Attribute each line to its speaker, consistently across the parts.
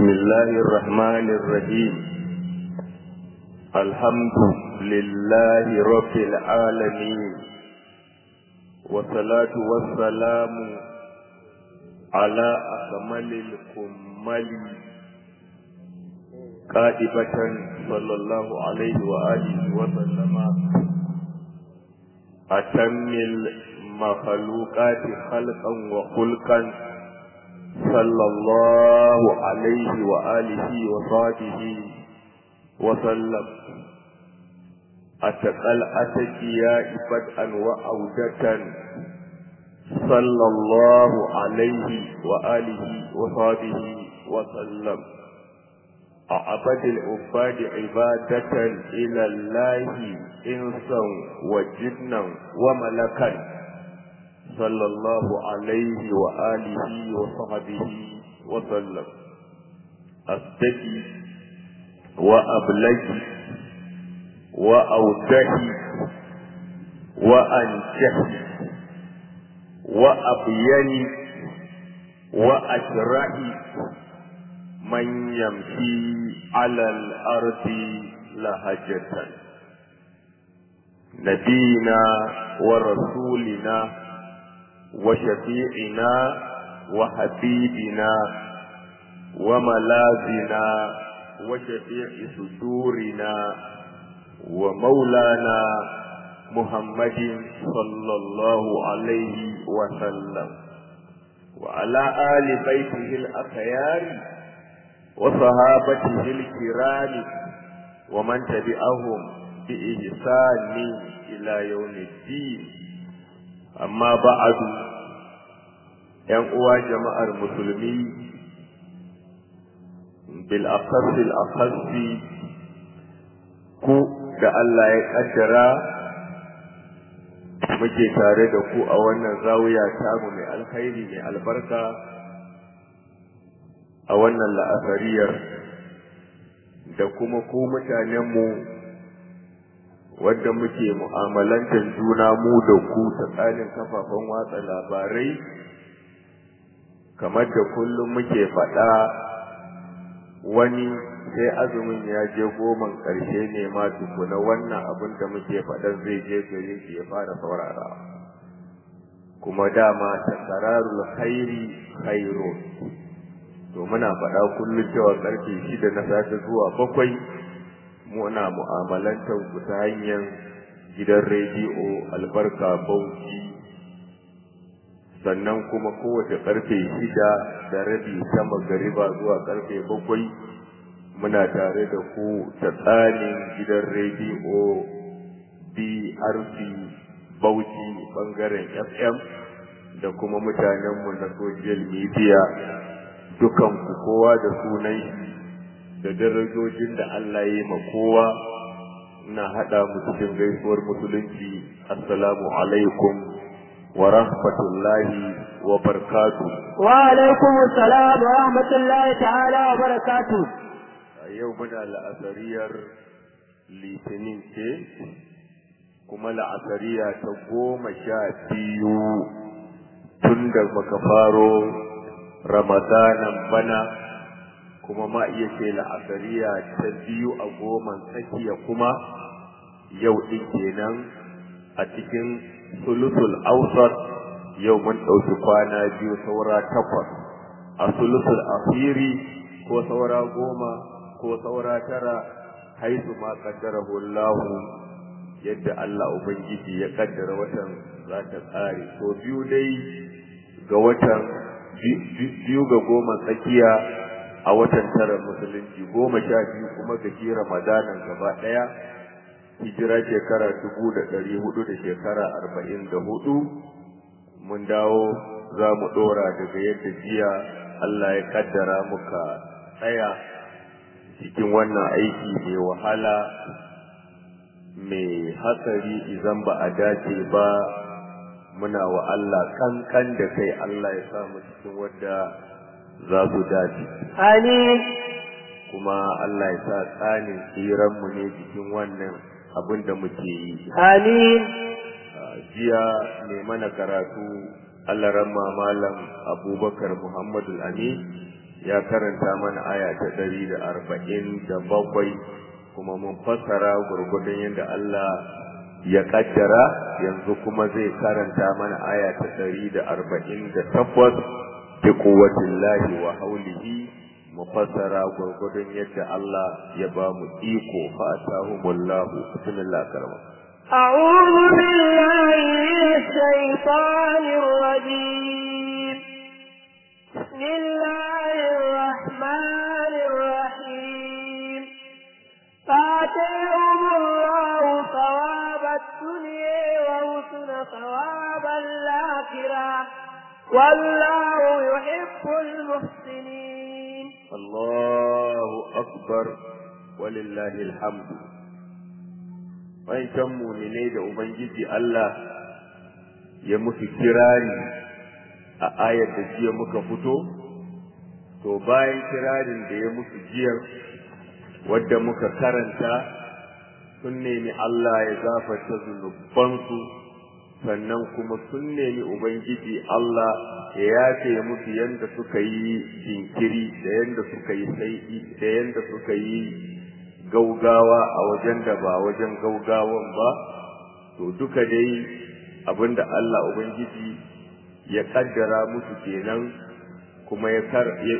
Speaker 1: بسم الله الرحمن الرحيم الحمد لله رب العالمين والصلاة والسلام على أكمل الكمل قائبة صلى الله عليه وآله وسلم أتم المخلوقات خلقا وخلقا صلى الله عليه وآله وصحبه وسلم أتقل أتجياء بدءا وأودة صلى الله عليه وآله وصحبه وسلم أعبد العباد عبادة إلى الله إنسا وجنا وملكا صلى الله عليه وآله وصحبه وسلم أستجي وأبلغي وأوتهي وأنجحي وأبيني وأجرحي من يمشي على الأرض لهجة نبينا ورسولنا وشفيعنا وحبيبنا وملاذنا وشفيع صدورنا ومولانا محمد صلى الله عليه وسلم وعلى آل بيته الأخيار وصحابته الكرام ومن تبعهم بإحسان إلى يوم الدين amma ba'adu ‘yan uwa jama'ar musulmi bil akhasil akhasi ku da Allah ya kaddara muke tare da ku a wannan zawiya tamu mai alkhairi mai albarka a wannan la'asariyar da kuma ku mutanenmu wadda muke mu'amalantar juna mu da ku ta tsarin kafafen watsa labarai kamar da kullum muke faɗa wani sai azumin ya je goman ƙarshe ne ma tukuna wannan abin da muke faɗan zai je gare shi ya fara saurara kuma dama ta kararul khairi khairu to muna faɗa kullum cewa ƙarfe shida na safe zuwa bakwai muna mu'amalantar ku ta hanyar gidan rediyo albarka bauchi sannan kuma kowace karfe shida da rabi ta magariba zuwa karfe bakwai muna tare da ku ta tsarin gidan rediyo brc bauchi bangaren fm da kuma mutanenmu na social media dukanku kowa da sunan shi da darajojin da Allah ya yi ma kowa na haɗa mu cikin gaisuwar musulunci assalamu alaikum wa rahmatullahi wa barakatu
Speaker 2: wa alaikum assalam wa rahmatullahi ta'ala wa barakatu
Speaker 1: a yau muna la'asariyar litinin ce kuma la'asariya ta goma sha biyu tun da muka faro ramadanan bana kuma ma iya ce la'asariya ta biyu a goman tsakiya kuma yau ɗin kenan a cikin sulusul ausat yau mun ɗauki kwana biyu saura takwas a sulusul asiri ko saura goma ko saura tara haisu ma kaddarahu Allahu yadda Allah Ubangiji ya kaddara watan za ta tsare to biyu dai ga watan biyu ga goma tsakiya a watan tara musulunci goma sha biyu kuma ga shi ramadanan gaba ɗaya hijira shekara dubu da ɗari hudu da shekara arba'in da hudu mun dawo za mu ɗora daga yadda jiya Allah ya kaddara muka tsaya cikin wannan aiki mai wahala mai hatsari idan ba a dace ba muna wa Allah kankan da kai Allah ya samu cikin wadda za su dace.
Speaker 2: amin
Speaker 1: Kuma Allah ya sa tsanin tsiranmu ne cikin wannan abin da muke yi.
Speaker 2: amin
Speaker 1: Jiya ne mana karatu Allah ramma malam Abubakar Muhammadu Amin ya karanta mana aya ta ɗari da arba'in da bakwai kuma mun fassara gurgudun yadda Allah ya kaddara yanzu kuma zai karanta mana aya ta ɗari da arba'in da takwas bi quwwatillahi wa haulihi mu fassara gurgudun yadda Allah ya ba mu iko fa atahumullahu bismillah karama
Speaker 2: أعوذ بالله من الشيطان الرجيم بسم الله الرحمن الرحيم فآتيهم الله ثواب الدنيا وحسن ثواب الآخرة والله يحب المحسنين
Speaker 1: الله أكبر ولله الحمد wancan muminai da Ubangiji Allah ya musu kirari a ayar da jiya muka fito, to bayan kirarin da ya musu jiyar wadda muka karanta sun nemi Allah ya gafarta zunubansu sannan kuma sun nemi Ubangiji Allah ya yafe musu yadda suka yi jinkiri da yadda suka yi sai'i da yadda suka yi gaugawa a wajen da ba wajen gaugawan ba to duka dai abinda Allah Ubangiji ya kaddara musu kenan kuma ya kar ya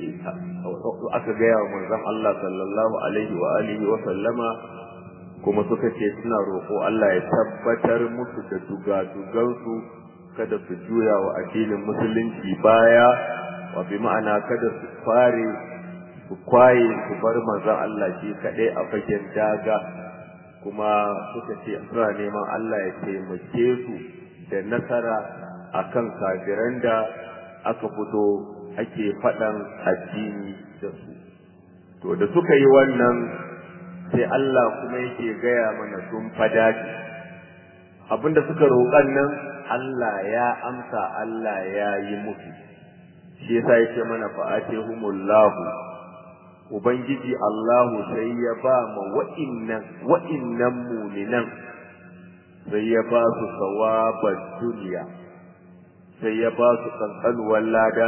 Speaker 1: aka gaya wa manzon Allah sallallahu alaihi wa alihi wa sallama kuma suka ce suna roƙo Allah ya tabbatar musu da dugadugansu kada su juya wa addinin musulunci baya wa bi ma'ana kada su fare su kwaye su bar manzon Allah shi kaɗai a fagen daga kuma suka ce suna neman Allah ya taimake su da nasara akan kafiran da aka fito ake faɗan addini da su to da suka yi wannan sai Allah kuma yake gaya mana sun fadaci abinda suka roƙan nan Allah ya amsa Allah ya yi musu shi yasa yake mana fa'atihumullahu ubangiji Allahu sai ya ba ma wa'innan wa'innan muminan sai ya ba su sawabar duniya sai ya ba su kankanuwar lada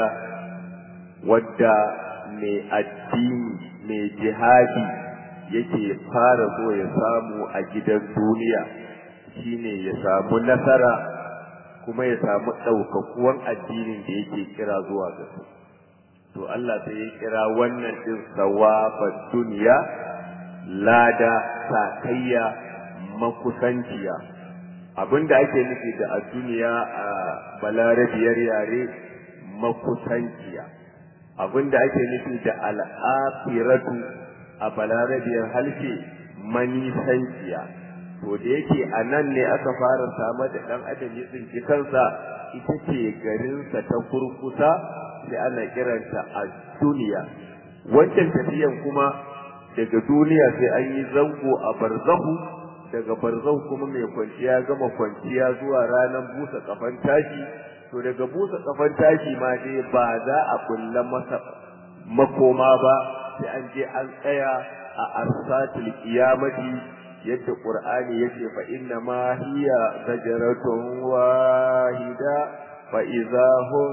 Speaker 1: wadda mai addini mai jihadi yake fara so ya samu a gidan duniya shine ya samu nasara kuma ya samu ɗaukakuwan addinin da yake kira zuwa ga su to Allah sai ya kira wannan din sawabar duniya lada sakayya makusanciya abinda ake nufi da a duniya a balarabiyar yare makusanciya abinda ake nufi da al'afiratu a balarabiyar halshe manisanciya to da yake a nan ne aka fara samar da ɗan adam ya tsinci kansa ita ce garinsa ta kurkusa sai ana kiranta a duniya wancan tafiyan kuma daga duniya sai an yi zango a barzahu daga barzahu kuma mai kwanciya gama kwanciya zuwa ranar busa kafan tashi to daga busa kafan tashi ma dai ba za a kulla masa makoma ba sai an je an tsaya a arsatul qiyamati yadda qur'ani yace fa inna ma hiya zajratun wahida fa idahum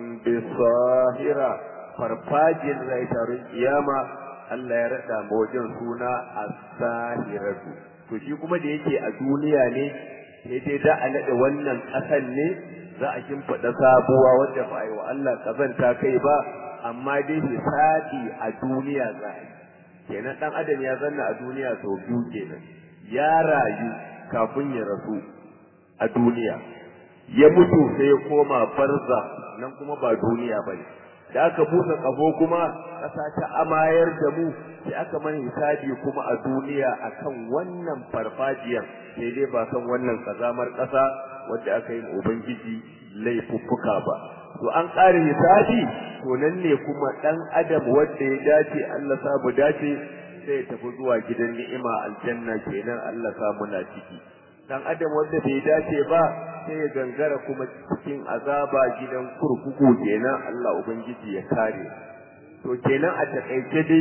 Speaker 1: bisahira farfajin rai taron kiyama Allah ya rada ma wajen suna as-sahiratu to shi kuma da yake a duniya ne sai dai da a nade wannan kasan ne za a kimfada sabuwa wanda ba yi wa Allah kazanta kai ba amma dai hisabi a duniya za a yi kenan dan adam ya zanna a duniya sau biyu kenan ya rayu kafin ya rasu a duniya ya mutu sai ya koma barza nan kuma ba duniya bane da aka busa kafo kuma ƙasa ta amayar da mu sai aka mana hisabi kuma a duniya akan wannan farfajiyar sai dai ba kan wannan kazamar ƙasa wadda aka yi ubangiji laifuffuka ba to an ƙara hisabi to nan ne kuma ɗan adam wanda ya dace Allah sa mu dace sai ya tafi zuwa gidan ni'ima aljanna kenan Allah sa muna ciki dan adam wanda bai dace ba sai ya gangara kuma cikin azaba gidan kurkuku kenan Allah ubangiji ya kare to kenan a takaice dai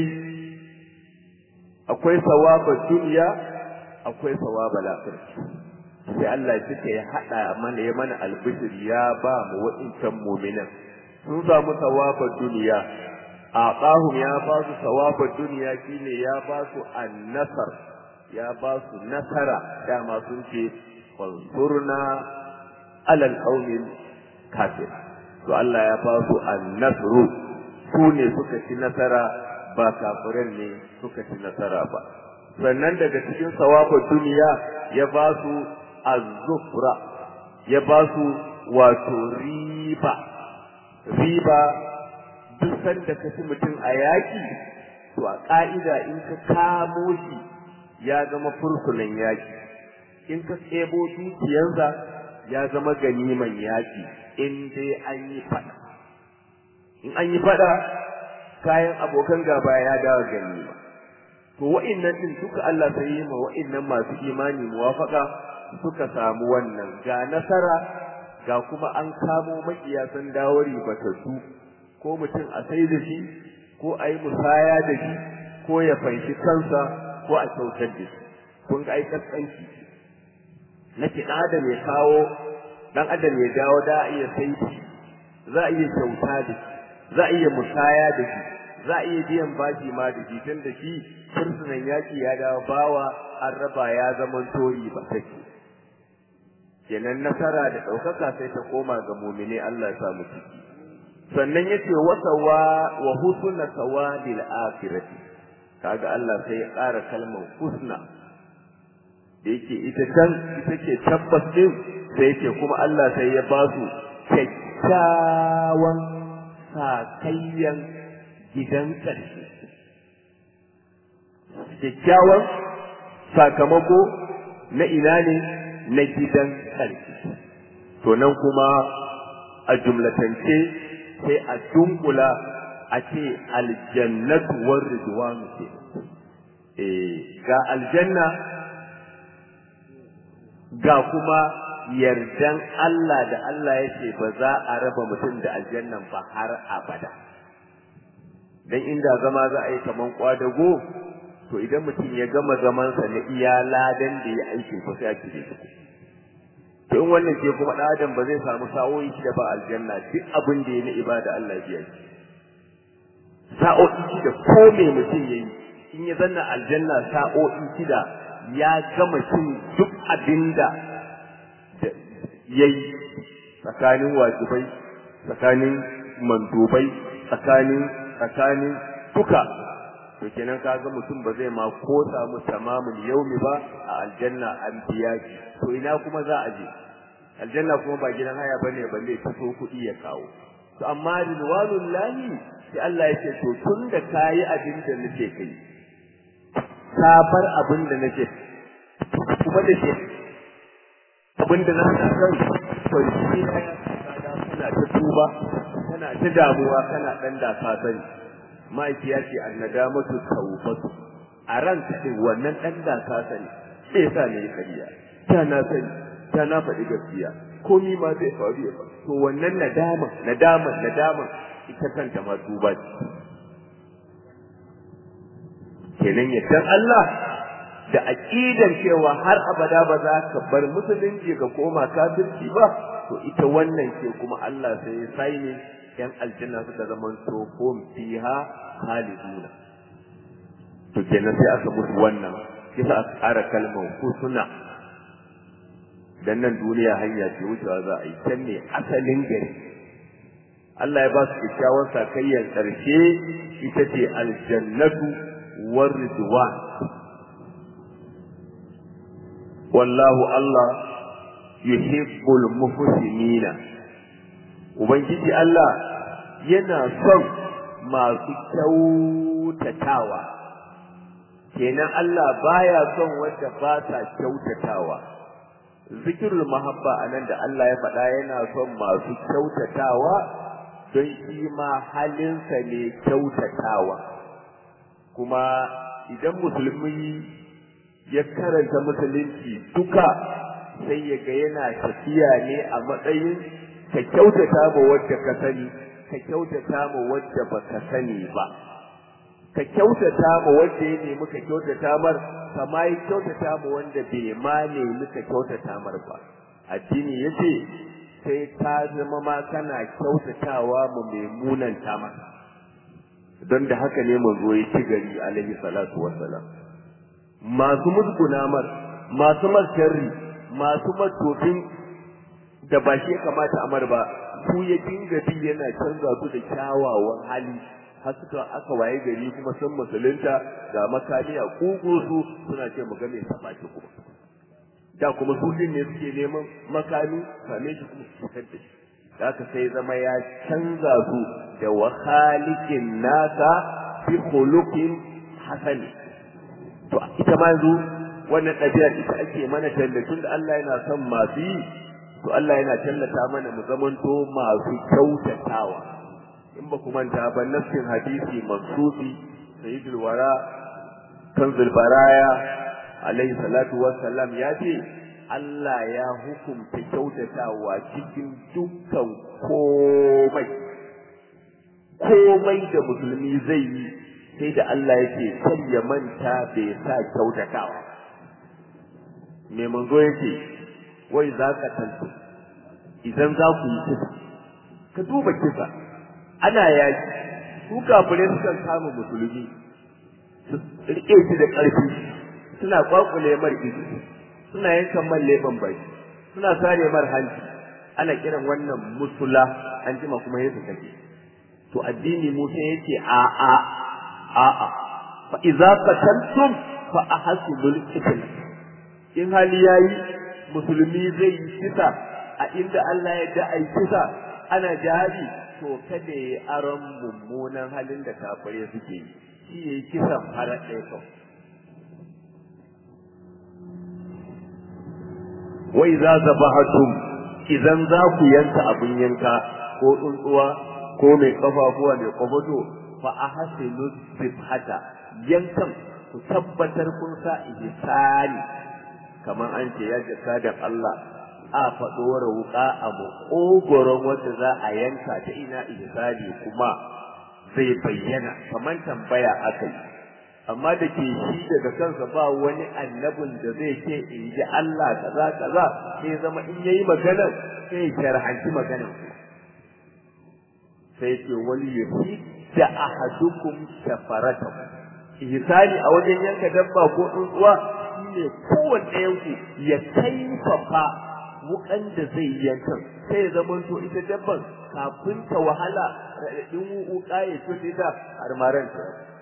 Speaker 1: akwai sawaba duniya akwai sawaba lafiya sai Allah suka ya hada mana ya mana albishir ya ba mu wa'incan mu'minan sun samu sawaba duniya aqahum ya ba su sawabud duniya shine ya ba su annasar ya ba su nasara dama sun ce fansurna alal qaumil kafir to Allah ya ba su annasru su ne suka ci nasara ba kafiran ne suka ci nasara ba sannan daga cikin sawabud duniya ya ba su az-zufra ya ba su wato riba riba duk sanda ka ci mutum a yaƙi to a ƙa'ida in ka kamo shi ya zama fursunan yaƙi in ka tsebo dukiyansa ya zama ganiman yaƙi in dai an yi faɗa in an yi faɗa kayan abokan gaba ya dawo ganima to wa'innan din duka Allah sai yi ma wa'innan masu imani muwafaka suka samu wannan ga nasara ga kuma an kamo makiya sun dawo ribatattu ko mutum a sai da shi ko a yi musaya da shi ko ya fanshi kansa ko a kyautar da shi kun ga ai kaskanci na ki adam ya kawo dan adam ya dawo da a iya sai shi za a iya kyauta da shi za a iya musaya da shi za a iya biyan bashi ma da shi tun da shi fursunan yaki ya dawo bawa an raba ya zama tori ba take kenan nasara da ɗaukaka sai ta koma ga mumine Allah ya samu ciki sannan yace wasawa wa husna sawadil akhirati kaga Allah sai ya ƙara kalmar husna da yake ita can ita ce tabbas din sai yake kuma Allah sai ya ba su kyakkyawan sakayyan gidan ƙarshe kyakkyawan sakamako na ina ne na gidan ƙarshe to nan kuma a jumlatance sai a dunkula a ce aljannatu war ridwanu ce eh ga aljanna ga kuma yardan Allah da Allah yake ba za a raba mutum da aljannan ba har abada dan inda zama za a yi kaman kwadago to idan mutum ya gama zamansa na iya ladan da ya aiki ko sai a kire shi to in wannan ke kuma ɗan adam ba zai samu sa'o'i da ba aljanna duk abin da ya na ibada Allah ya yi sa'o'i shida ko me mutum ya yi in ya zanna aljanna sa'o'i shida ya gama cin duk abin da ya yi tsakanin wajibai tsakanin mandubai tsakanin tsakanin duka to kenan kaga mutum ba zai ma ko samu tamamul yaumi ba a aljanna an biya shi to ina kuma za a je aljanna kuma ba gidan haya bane balle fito kuɗi ya kawo to amma ridwanul lahi sai Allah yake to tun da kayi abin da nake kai ka bar abin da nake kuma da ke abin da na san to shi ne kana ta tuba kana ta damuwa kana dan da ka sani ma'aiki ya ce annadamatu tawbatu a ranka din wannan dan da ka sani sai yasa ne ya kariya ta na sani ta na faɗi gaskiya komi ma zai faru ya faru to wannan nadama nadama nadama ita kanta ma tuba ce kenan yaddan Allah da aqidan cewa har abada ba za ka bar musulunci ka koma kafirci ba to ita wannan ce kuma Allah sai ya sai ne yan aljanna suka zaman to hum fiha khaliduna to kenan sai aka musu wannan kisa aka ƙara kalmar husna dan nan duniya hanya ce wucewa za a yi can ne asalin gari Allah ya ba su kyakkyawan sakayyar ƙarshe ita ce aljannatu war ridwan wallahu Allah yuhibbul muhsinina ubangiji Allah yana son masu kyautatawa kenan Allah baya son wanda ba ta kyautatawa zikirul mahabba anan da Allah ya faɗa yana son masu kyautatawa don shi ma halinsa ne kyautatawa kuma idan musulmi ya karanta musulunci duka sai ya ga yana tafiya ne a matsayin ka kyautata ma wadda ka sani ka kyautata ma wadda ba ka sani ba ka kyautata ma wanda ya nemi ka kyautata mar kama yi kyautata ma wanda bai ma nemi ka kyautata mar ba addini yace sai ka zama ma kana kyautatawa mu mai munanta maka don da haka ne manzo ya ci gari alaihi salatu wassalam masu musguna mar masu masharri masu matofin da ba shi ya kamata amar ba su ya dinga bi yana canza su da kyawawan hali har suka aka waye gari kuma sun musulunta ga makami a kugu su suna ce mu ga me sabaki kuma da kuma su din ne suke neman makami same shi kuma su fitar da shi da haka sai zama ya canza su da wa khaliqin nasa fi khuluqin hasani to ita ma yanzu wannan ɗabi'ar ita ake mana tallafin da Allah yana son masu yi to Allah yana tallata mana mu zamanto masu kyautatawa in ba ku manta ba nassin hadisi mansufi sayyidul wara kanzul baraya alaihi salatu wassalam ya ce Allah ya hukunta kyautatawa cikin dukkan komai komai da musulmi zai yi sai da Allah yake kan ya manta bai sa kyautatawa me manzo yake wai za ka tantu idan za ku yi kisa ka duba kisa ana yaki su kafirai sukan kama musulmi su rike shi da ƙarfi suna kwakule mar ido suna yankan man leban baki suna sare mar hanci ana kiran wannan musula an jima kuma yesu take to addini Musa yace a a a a fa idza qataltum fa ahsinul qitl in hali yayi musulmi zai yi kisa a inda Allah ya da ai kisa ana jihadi to kada ya aron mummunan halin da kafirai suke yi shi yayi kisan har ɗaya kawai wai za zabahatum idan za ku yanka abin yanka ko tsuntsuwa ko mai kafafuwa mai kwabato fa ahsinu sibhata yankan ku tabbatar kun sa ihsani kamar an ce ya jaka da Allah a faɗo wuka a makogoron wanda za a yanka ta ina ihsani kuma zai bayyana kamar tambaya akai amma da ke shi daga kansa ba wani annabin da zai ce in ji Allah kaza kaza sai zama in yayi magana sai ya sharhanci maganar sai ce wali yafi da ahadukum safarata ihsani a wajen yanka dabba ko tsuntsuwa shine kowanne yanku ya kaifafa wukan da zai yanka sai ya zama to ita dabban kafin ta wahala raɗaɗin wuka ya ce ta har maranta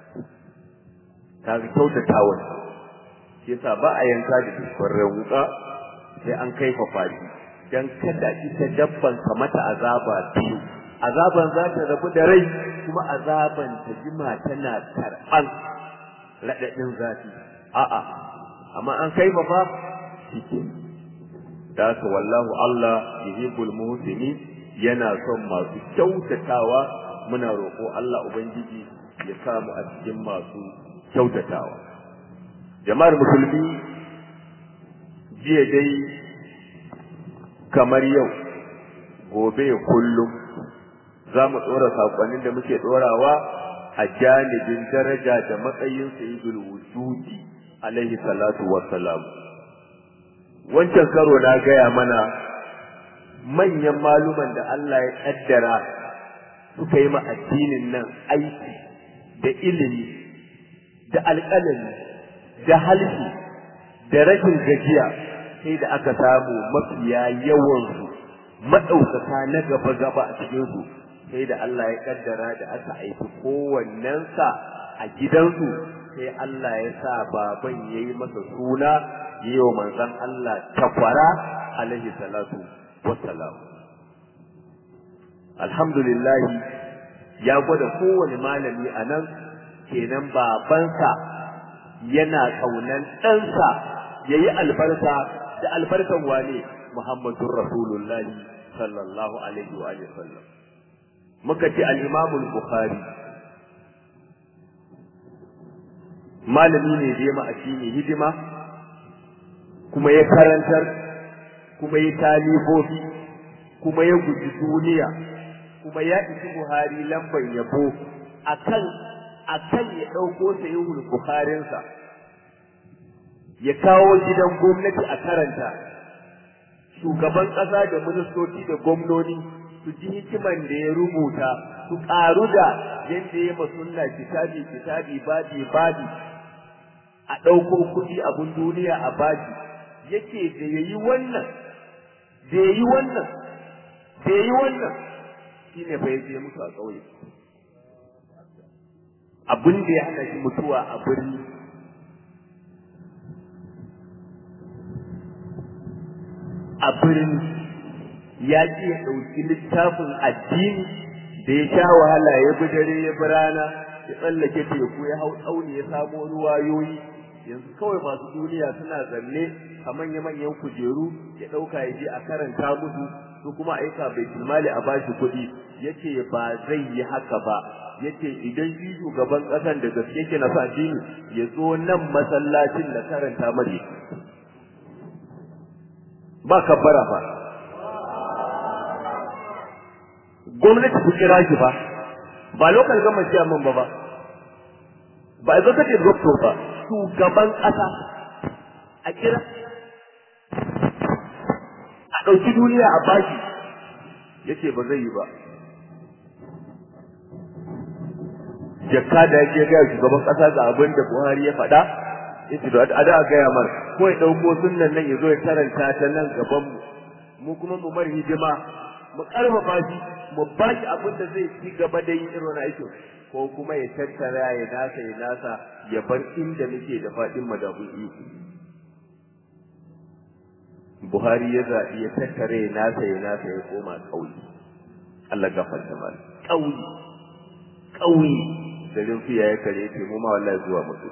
Speaker 1: kaga kyautatawa shi yasa ba a yanka da farren wuka sai an kaifafa shi dan kada ita dabban ka mata azaba biyu azaban za ta rabu da rai kuma azaban ta jima tana karɓan raɗaɗin zafi a'a amma an kaifafa shi ke da haka wallahu Allah yuhibbul muhsinin yana son masu kyautatawa muna roƙo Allah ubangiji ya samu a cikin masu kyautatawa jama'ar musulmi jiya dai kamar yau gobe kullum za mu ɗora saƙonin da muke ɗorawa a janibin daraja da matsayin sayyidul wujudi alaihi salatu wassalam wancan karo na gaya mana manyan maluman da Allah ya ƙaddara suka yi ma addinin nan aiki da ilimi da alƙalami da halshi da rashin gajiya sai da aka samu mafiya yawansu maɗaukaka na gaba-gaba a cikinsu sai da Allah ya kaddara da aka aiki kowannensa a gidansu sai Allah ya sa baban ya yi masa suna yi wa manzon Allah takwara alaihi salatu wassalam alhamdulillahi ya gwada kowane malami a nan kenan babansa yana kaunan ɗansa ya yi albarka da albarkan wane Muhammadun Rasulullahi sallallahu alaihi wa sallam. Muka ce al'imamul Bukhari, malami ne da ya addini hidima, kuma ya karantar, kuma ya talibofi, kuma ya guji duniya, kuma ya isi Buhari lamban yabo akan akan ya ɗauko sayihul Bukharinsa ya kawo gidan gwamnati a karanta shugaban ƙasa da ministoci da gwamnoni su ji hikiman da ya rubuta su ƙaru da yadda ya ma sunna kitabi kitabi babi babi a ɗauko kuɗi abun duniya a baji yake da ya yi wannan da ya yi wannan da ya yi wannan shi ne fa ya je mutu a ƙauye abin da ya hana shi mutuwa a birni a birni ya ce ya ɗauki littafin addini da ya sha wahala ya bi dare ya bi rana ya tsallake teku ya hau tsauni ya samo ruwayoyi yanzu kawai masu duniya suna zanne a manya-manyan kujeru ya ɗauka ya je a karanta musu su kuma aika bai mali a bashi kuɗi yace ba zai yi haka ba yace idan shi shugaban ƙasan da gaske ke na addini ya zo nan masallacin da karanta mari ba kabbara ba gwamnati ku kira shi ba ba lokal gama ciyaman ba ba ba a zaka ce doctor ba shugaban ƙasa a kira a ɗauki duniya a baki yace ba zai yi ba jakka da yake ga shugaban ƙasa ga abin da Buhari ya faɗa yace da a da gaya mar ko ya ɗauko sunnan nan ya zo ya karanta ta nan gaban mu mu kuma mu mar hidima mu karfafa shi mu ba shi abin da zai ci gaba da yin irin aikin ko kuma ya tattara ya nasa ya nasa ya bar inda muke da faɗin madabun iko Buhari ya zaɓi ya tattare ya nasa ya nasa ya koma ƙauye Allah gafarta mal ƙauye ƙauye garin fiya ya kare ce mu ma wallahi zuwa mutu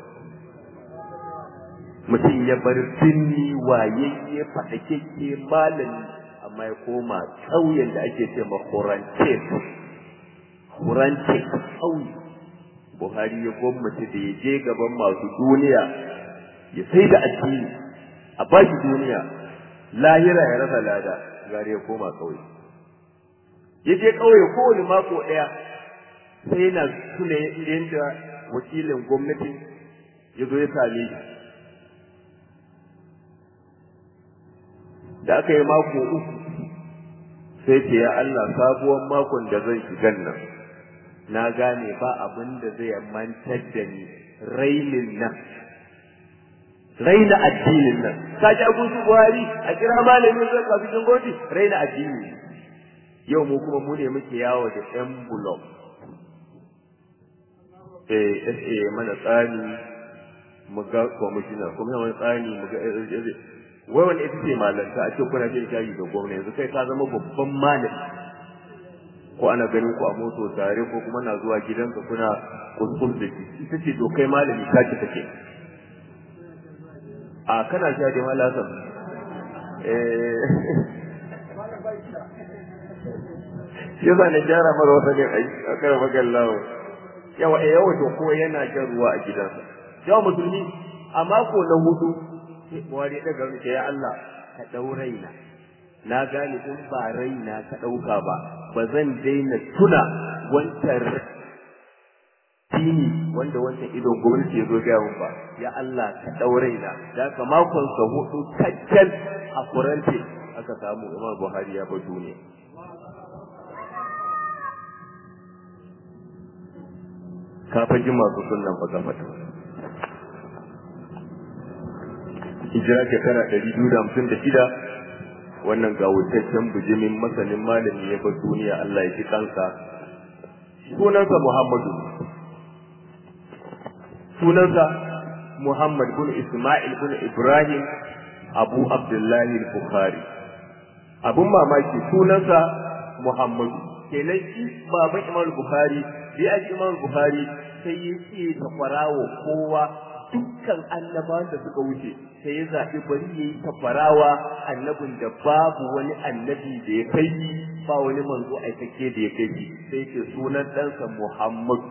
Speaker 1: mutum ya bar binni wayayye faɗakekke malami amma ya koma ƙauyen da ake ce ma Horante Horante ƙauye Buhari ya gwamnati da ya je gaban masu duniya ya sai da addini a bashi duniya lahira ya rasa lada gari ya koma ƙauye ya je ƙauye kowane mako ɗaya sai yana tuna yadda wakilin gwamnati ya zo ya same shi da aka yi mako uku sai ce ya Allah sabuwar makon da zan shigan nan na gane ba abin da zai mantar da ni rainin nan raina addinin nan ka ji abun su buhari a kira malamin zai kafi jin goti raina addini yau mu kuma mu ne muke yawo da envelope eh eh mana tsani mu ga commissioner kuma wani tsani mu ga wai wani ita ce malanta a ce kuna jin shayi da gwamna yanzu kai ka zama babban malami ko ana ganin ku a moto tare ko kuma na zuwa gidanka kuna kuskus da shi ita ce to kai malami ka ci take a kana sha da malasan eh yasa na gyara mara wata ne a kan magan lawo yawa eh yawa to ko yana jan ruwa a gidansa yawa musulmi a mako na hudu sai buhari ya daga ya Allah ka dau raina na gane in ba raina ka dauka ba ba zan daina tuna wancan dini wanda wancan idon gwamnati ya zo gaya mun ba ya Allah ka dau raina da ka makon sa hudu kaccal a kurante aka samu Umar Buhari ya bar duniya kafin jin masu sunan ba gafata hijira shekara ɗari biyu da hamsin da shida wannan gawurtaccen bijimin masanin malami ya bar duniya Allah ya ji kansa sunansa Muhammadu sunansa Muhammad bin Ismail bin Ibrahim Abu Abdullahi Bukhari abun mamaki sunansa Muhammadu kenan shi baban Imam Bukhari bi a Imam Bukhari sai ya ce ta kwarawa kowa dukkan annabawan da suka wuce sai ya zaɓi bari ya yi tafarawa annabin da babu wani annabi da ya kai ba wani manzo aikake da ya kai sai ke sunan ɗansa Muhammadu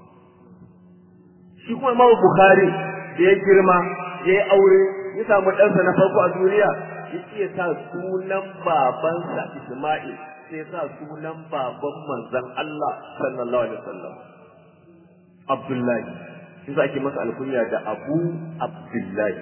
Speaker 1: shi kuma Imam Bukhari da ya girma ya yi aure ya samu ɗansa na farko a duniya ya ce sa sunan babansa Isma'il sai sa sunan baban manzon Allah sallallahu alaihi wasallam Abdullahi shi sa ake masa alkunya da Abu Abdullahi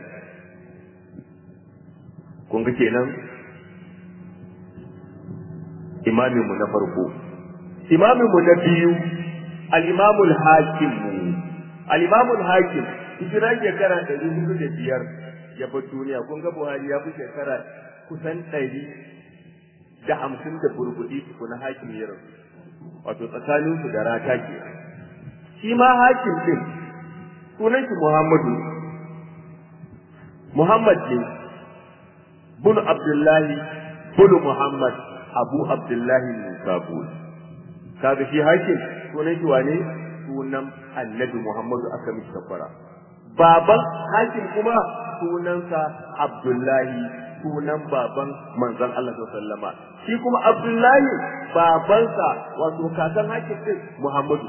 Speaker 1: kun ga kenan imamin mu na farko imamin mu na biyu al-imamul hakim al-imamul hakim hijira shekara ɗari hudu da biyar ya bar duniya kun ga buhari ya fi shekara kusan ɗari da hamsin da burbuɗi tukuna hakim ya rasu wato tsakaninsu da rata ke shi ma hakim ɗin sunan shi muhammadu muhammad ne bunu abdullahi bunu muhammad abu abdullahi musabul kaga shi hakim sunan shi wane sunan annabi muhammadu aka mishi takwara baban hakim kuma sunansa abdullahi sunan baban manzon Allah sallama shi kuma abdullahi babansa wato kakan hakim din muhammadu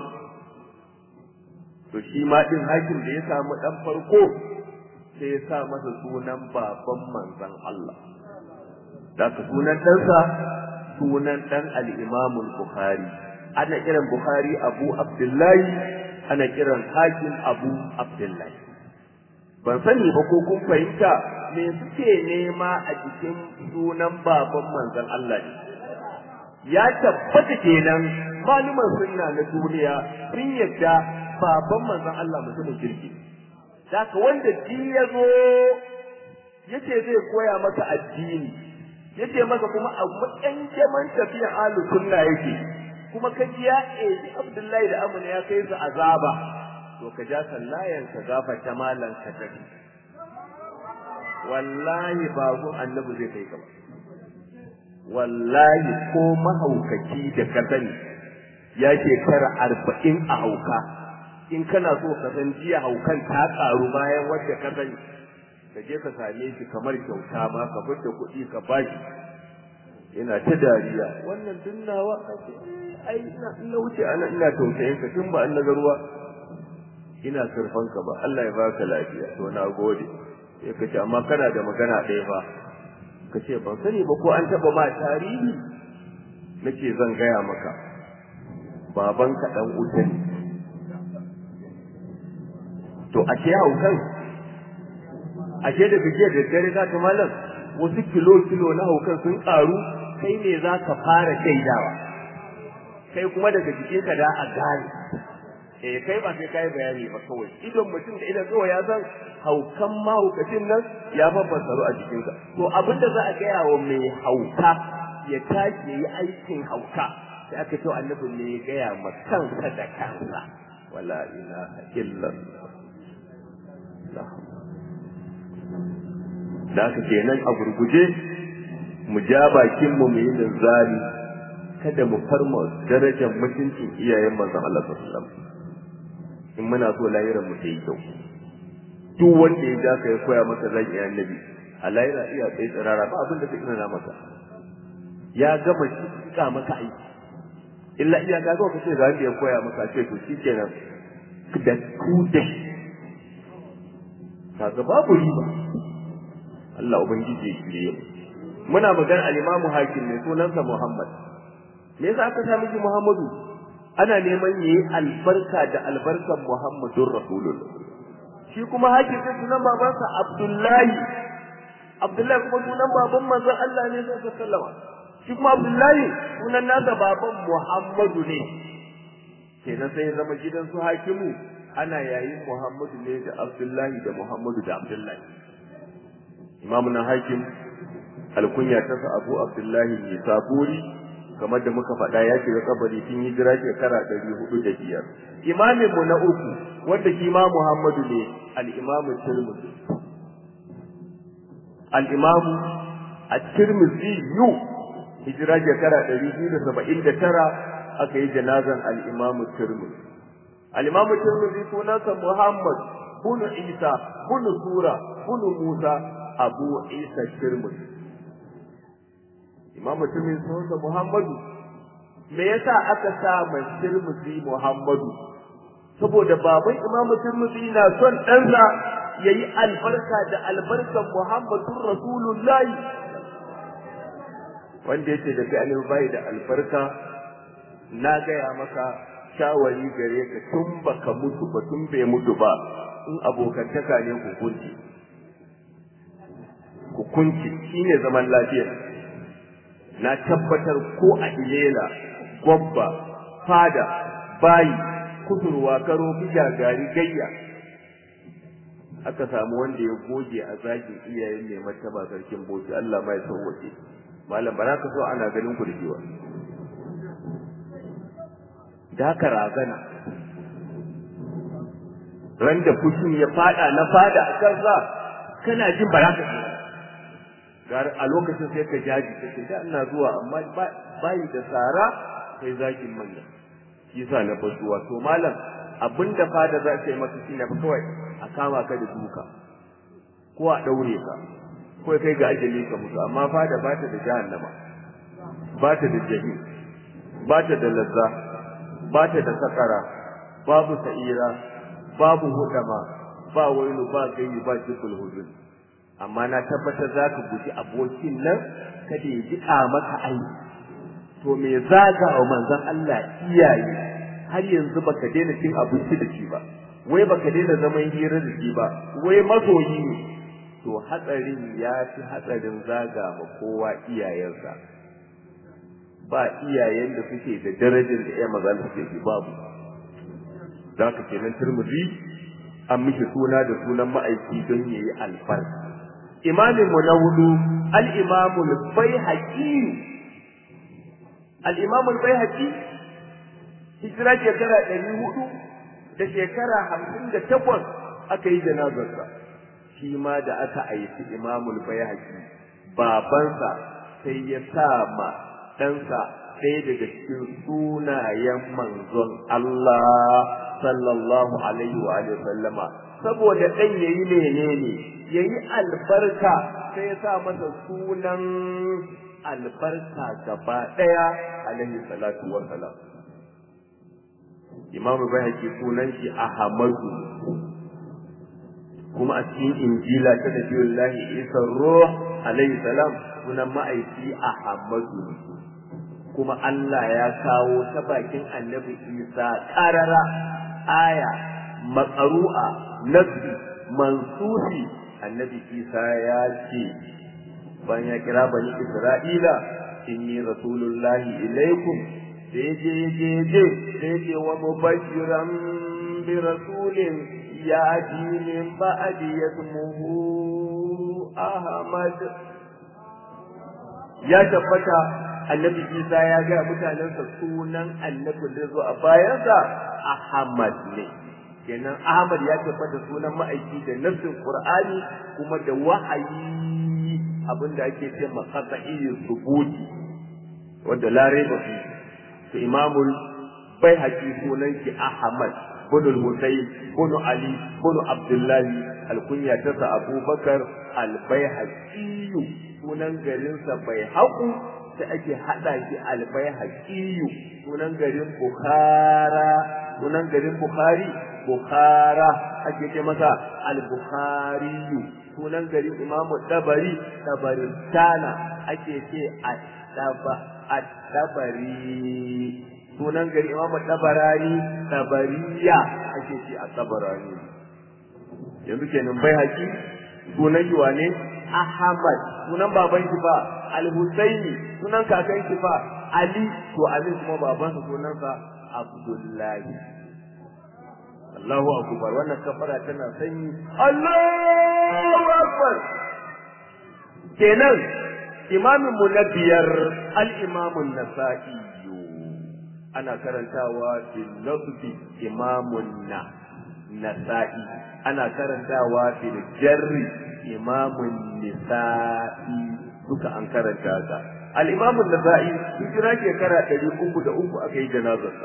Speaker 1: to shi ma din hakim da ya samu dan farko sai ya sa masa sunan baban manzon Allah da sunan ɗansa sunan ɗan al-imamul bukhari ana kiran Bukhari Abu Abdullahi ana kiran Hakim Abu Abdullahi ban sani ba ko kun fahimta me suke nema a cikin sunan baban manzon Allah ne ya tabbata kenan maluman sunna na duniya sun yadda baban manzon Allah mutumin kirki Daka wanda ji ya zo yace zai koya maka addini yace maka kuma a matsayin jaman tafiya alu sunna yake kuma ka ji ya eji Abdullahi da Amina ya kai su azaba to ka ja sallayan ka gafa ta malan ka tafi wallahi ba gun annabi zai kai ka ba wallahi ko mahaukaci da ka sani ya shekara arba'in a hauka in kana so ka san jiya haukan ta karu bayan wadda ka sani ka je ka same shi kamar kyauta ma ka fita kuɗi ka bashi ina ta dariya wannan dunnawa ai ina ina wuce ana ina tausayin ka tun ba an naga ruwa ina surfan ka ba Allah ya baka lafiya to na gode sai ka ce amma kana da magana ɗaya fa ka ce ban sani ba ko an taɓa ma tarihi nace zan gaya maka babanka ɗan wuta ne to ashe haukan ashe da gajiya da dare za ta malam wasu kilo kilo na haukan sun ƙaru kai ne za ka fara shaidawa kai kuma daga jikinka da a gane eh kai ba sai kai bayani ba kawai idon mutum da idan kawai ya san haukan mahaukacin nan ya fassaro a jikinsa to abin da za a gaya wa mai hauka ya tashi ya yi aikin hauka sai aka ce annabi ne ya gaya ma kansa da kansa wala ilaha illallah da aka kenan a gurguje mu ja bakin mu yi linzali kada mu farma darajar mutuncin iyayen manzon Allah sallallahu alaihi wasallam in muna so lahiran mu yi kyau duk wanda ya ja ka ya koya maka zan iya annabi a lahira iya tsaye tsirara ba abin da zai ina masa ya gama shi ka maka aiki illa iya ga ga kace ga wanda ya koya maka ce to shikenan da ku da kaga babu riba Allah ubangiji ya shirye mu muna magana al-Imam Hakim ne sunansa Muhammad me yasa aka sa miki Muhammadu ana neman yayi albarka da albarkan Muhammadur Rasulullah shi kuma Hakim sai sunan babansa Abdullahi Abdullahi kuma sunan baban manzon Allah ne sallallahu alaihi wasallam shi kuma Abdullahi sunan nasa baban Muhammadu ne kenan sai ya zama gidan su Hakimu ana yayin Muhammadu ne da Abdullahi da Muhammadu da Abdullahi imamu na hakim alkunya ta sa abu abdullahi ne saburi kamar da muka faɗa ya shiga kabari tun hijira shekara ɗari hudu da biyar imamin mu na uku wanda shi ma muhammadu ne al-imamu tirmidhi al-imamu at-tirmidhi yu hijira shekara ɗari biyu da saba'in da tara aka yi janazan al-imamu tirmidhi al-imamu tirmidhi sunansa muhammad bunu isa bunu sura bunu musa abu isa shirmus imam mutumin sunansa muhammadu me yasa aka sa mai shirmusi muhammadu saboda baban imam shirmusi na son ɗansa ya yi albarka da albarkan muhammadun rasulullahi wanda yake da kai bai da albarka na gaya maka shawari gare ka tun baka mutu ba tun bai mutu ba in abokantaka ne ku kunci ku kunci shine zaman lafiya na tabbatar ko a ilela gwabba fada bayi kusurwa karo bija gari gayya aka samu wanda ya goge a zagin iyayen mai martaba sarkin boki Allah mai sauwace malam ba za ka so ana ganin ku da jiwa da ka razana ran da fushin ya fada na fada a kansa kana jin ba za ka gar a lokacin sai ka jaji kake da ina zuwa amma bayi da tsara sai zakin manya shi yasa na fasuwa to malam abinda fada za ta yi maka shine fa kawai a kama ka da duka ko a daure ka ko kai ga ajali ka mutu amma fada ba ta da jahannama ba ta da jahim ba ta da lazza ba ta da sakara babu sa'ira babu hudama ba wailu ba gayyi ba jikul hudud amma na tabbatar za ka guji abokin nan kada ya jiƙa maka aiki to me zaga wa manzon Allah iyaye har yanzu baka daina cin abinci da shi ba wai baka daina zaman hira da shi ba wai masoyi ne to hatsarin ya fi hatsarin zaga ma kowa iyayensa ba iyayen da suke da darajar da ya maza da suke babu za ka kenan turmudi an mishi suna da sunan ma'aiki don yayi albarka imamin mu na hudu al-imamul baihaqi al-imamul baihaqi hijira shekara ɗari hudu da shekara hamsin da takwas aka yi janazarsa shi ma da aka aiki imamul baihaqi babansa sai ya sa ma ɗansa ɗaya daga cikin sunayen manzon Allah sallallahu alaihi wa sallama saboda ɗan yayi menene yayi albarka sai ya sa masa sunan albarka gaba ɗaya alaihi salatu wa salam imamu bai sunan shi ahmadu kuma a cikin injila ta nabiyullahi isa ruh alaihi salam sunan ma'aiki ahmadu kuma Allah ya kawo ta bakin annabi isa karara aya maqru'a nabi mansuhi annabi isa ya ce bayan ya kira bani isra'ila inni rasulullahi ilaikum sai je je je sai je wa mubashiran bi rasulin ya ji min ba'di yasmuhu ahmad ya tabbata annabi isa ya ga mutanensa sunan annabi da zo a bayansa ahmad ne kenan ahmad ya tabbata sunan ma'aiki da nassin qur'ani kuma da wahayi abinda ake ce maqata'i subuti wanda lare ba fi to imamul bai haƙi sunan shi ahmad bin husayn bin ali bin abdullahi alkunya ta sa abubakar albayhaqi sunan garinsa bai haƙu sai ake haɗa shi albayhaqi sunan garin bukhara sunan garin bukhari bukhara ake ce masa al-bukhari sunan garin imamu dabari dabaristana ake ce at-dabari sunan gari imamu dabarani dabariya ake ce a dabarani yanzu kenan bai haƙi sunan yi wane ahmad sunan baban shi ba al-husaini sunan kakan shi ba ali to ali kuma babansa sunansa abdullahi Allahu akbar wannan kafara tana sanyi Allahu akbar kenan imamin mu na biyar al-imamun nasa'i ana karantawa bil nasbi imamun na nasa'i ana karantawa bil jarri imamun nisa'i duka an karanta ka al-imamun nasa'i hijira shekara 303 aka yi janazarsa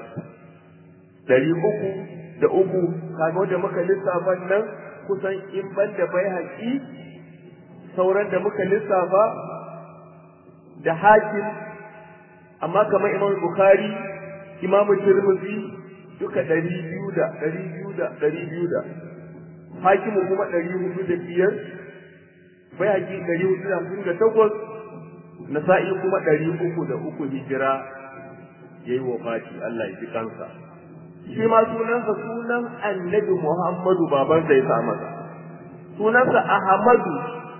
Speaker 1: 300 da uku kaga wanda muka lissafa nan kusan in ban da bai haƙi sauran da muka lissafa da hakim amma kamar imam bukhari imamu tirmidhi duka ɗari biyu da ɗari biyu da ɗari biyu da hakimu kuma ɗari hudu da biyar bai haƙi ɗari hudu da hamsin da takwas nasa'i kuma ɗari uku da uku hijira ya yi wa fati Allah ya ji kansa shi ma sunansa sunan annabi Muhammadu baban ya sa masa sunansa Ahmadu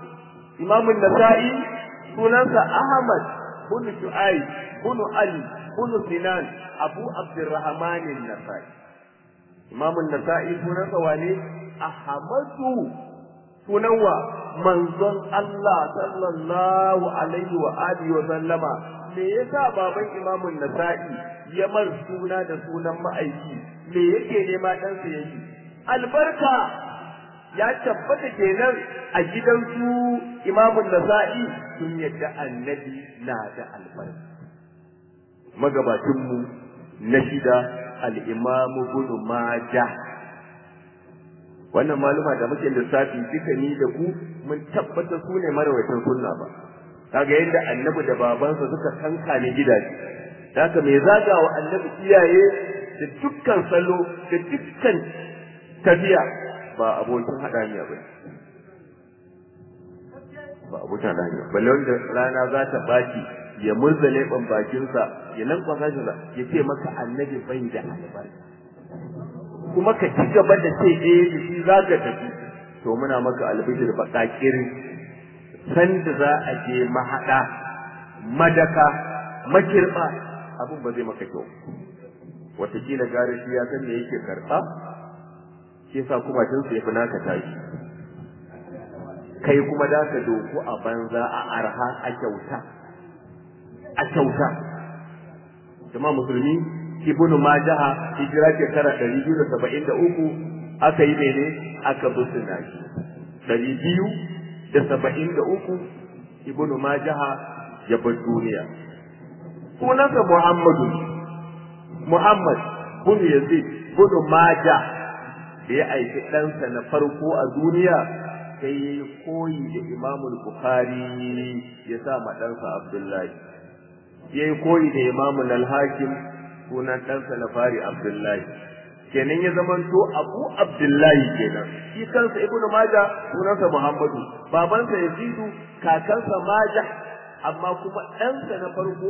Speaker 1: imamun nasa'i sunansa Ahmad bin Shu'aib bin Ali bin Sinan Abu Abdurrahman an-Nasa'i Imam an-Nasa'i sunansa wane Ahmadu sunan wa manzon Allah sallallahu alaihi wa alihi wa sallama me yasa baban Imam an-Nasa'i ya mar suna da sunan ma'aiki me yake nema ɗansa yake albarka ya tabbata kenan a gidan su imamun nasa'i sun yadda annabi na da albarka magabacinmu na shida al'imamu bin maja wannan maluma da muke lissafi duka ni da ku mun tabbata su ne marawaitan sunna ba kaga yadda annabi da babansa suka kanka ne gidaje haka mai zagawa annabi iyaye da dukkan salo da dukkan tafiya ba abokin haɗaniya ba ba abokin haɗaniya balle wanda rana za ta baki ya murza leɓen bakinsa ya nan kwasa shi ya ce maka annabi bai da albarka kuma ka ci gaba da ce eh da shi za ka tafi to muna maka albishir baƙaƙirin sanda za a je mahaɗa madaka makirɓa abin ba zai maka kyau watakila gare shi ya san me yake karɓa shi yasa kuma tun sai fi naka tashi kai kuma da ka doku a banza a arha a kyauta a kyauta jama'a musulmi ibnu majaha hijira shekara ɗari biyu da saba'in da uku aka yi mene aka busuna shi ɗari biyu da saba'in da uku ibnu majaha ya bar duniya sunansa muhammadu muhammad bin yazid bin maja da ya aiki ɗansa na farko a duniya sai ya yi koyi da imamul bukhari ya sa ma ɗansa abdullahi ya yi koyi da imamul al-hakim sunan ɗansa na fari abdullahi kenan ya zamanto abu abdullahi kenan shi kansa ibnu maja sunansa muhammadu babansa yazidu kakansa maja amma kuma ɗansa na farko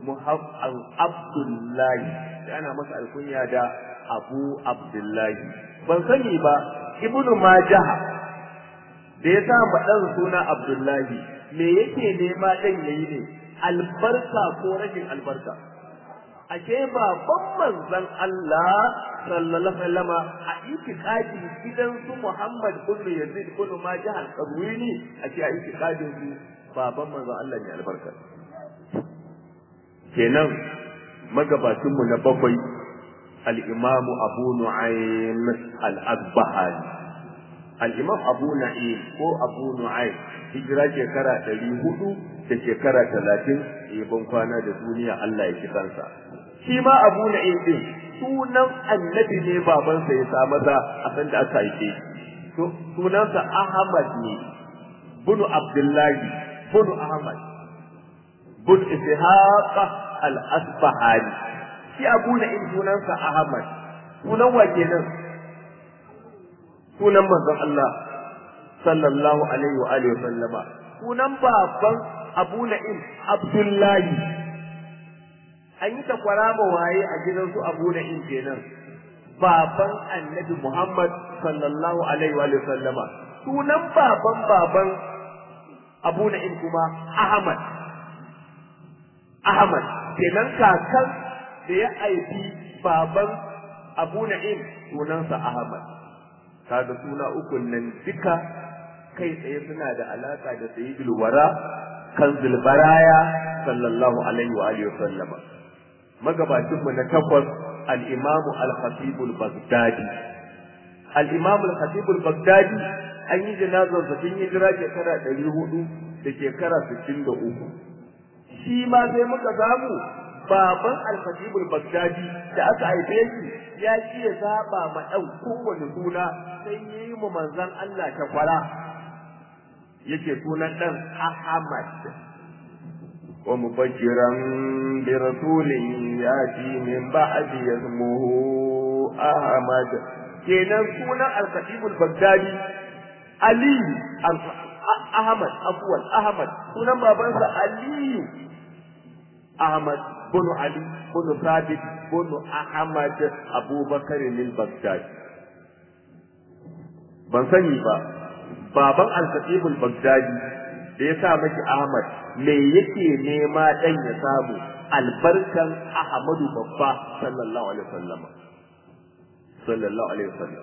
Speaker 1: abdullahi ana masa alkunya da abu abdullahi ban sani ba ibnu majaha da ya sa ma ɗan suna abdullahi me yake nema ɗan yayi ne albarka ko rashin albarka ashe baban manzon Allah sallallahu alaihi wasallam a itikadin gidan su Muhammad ibn Yazid ibn Majah al-Qazwini ashe a itikadin su baban manzon Allah ne albarka kenan magabacin mu na bakwai al-Imam Abu Nu'aym al-Asbahani al-Imam Abu Na'im ko Abu Nu'aym hijira shekara ɗari hudu da shekara talatin ban kwana da duniya Allah ya ci kansa shi ma abu na din sunan annabi ne babansa ya sa masa a san da aka haife sunansa Ahmad ne bunu Abdullahi bunu Ahmad bunu Ishaq al-Asbahani shi abu na in sunansa Ahmad sunan wa kenan sunan manzon Allah sallallahu alaihi wa alihi wa sallama sunan baban abu na'im abdullahi an yi takwara ma waye a gidan su abu na'im kenan baban annabi muhammad sallallahu alaihi wa sallama sunan baban baban abu na'im kuma ahmad ahmad kenan kakan da ya aiki baban abu na'im sunansa ahmad kaga suna ukun nan duka kai tsaye suna da alaka da sayyidul wara kanzul baraya sallallahu alaihi wa alihi sallama magabacin mu na takwas al-imam al-khatib al-baghdadi al-imam al-khatib al-baghdadi an yi janazar sa tun hijira shekara 400 da shekara 63 shi ma sai muka samu baban al-khatib al-baghdadi da aka haife shi ya ci ya zaba ma dan kowane suna sai yayi mu manzon Allah ta kwara yake sunan dan Ahmad wa mubashiran bi rasulin yati min ba'di ismuhu Ahmad kenan sunan al-Khatib al-Baghdadi Ali Ahmad afwan Ahmad sunan babansa Ali Ahmad bin Ali bin Thabit bin Ahmad Abubakar al-Baghdadi ban sani ba baban al-Khatibul Baghdadi da ya sa maki Ahmad me yake nema dan ya samu albarkan Ahmadu babba sallallahu alaihi wasallam sallallahu alaihi wasallam